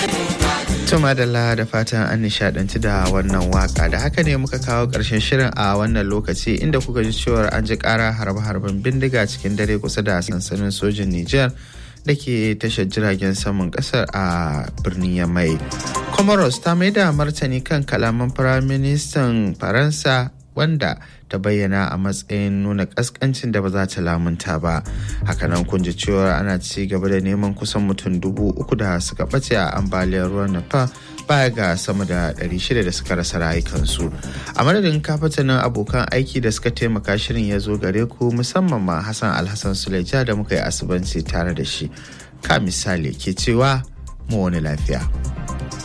Tuma da da fatan an nishadanci da wannan waka da haka ne muka kawo ƙarshen shirin a wannan lokaci inda kuka ji cewar an ji ƙara harbe-harben bindiga cikin dare kusa da sansanin sojin Nijar da ke tashar jiragen saman ƙasar a birnin Yamai. Comoros ta mai da martani kan kalaman Firaministan Faransa wanda ta bayyana a matsayin nuna kaskancin da ba za ta lamunta ba hakanan kun ji cewa ana ci gaba da neman kusan mutum dubu uku da suka ɓace a ambaliyar ruwan nepal baya ga sama da 600 da suka rasa rayukansu a madadin kafatanin abokan aiki da suka taimaka shirin ya zo gare ku musamman ma hassan alhassan suleja da muka yi asibanci tare da shi ka misali ke cewa mu wani lafiya.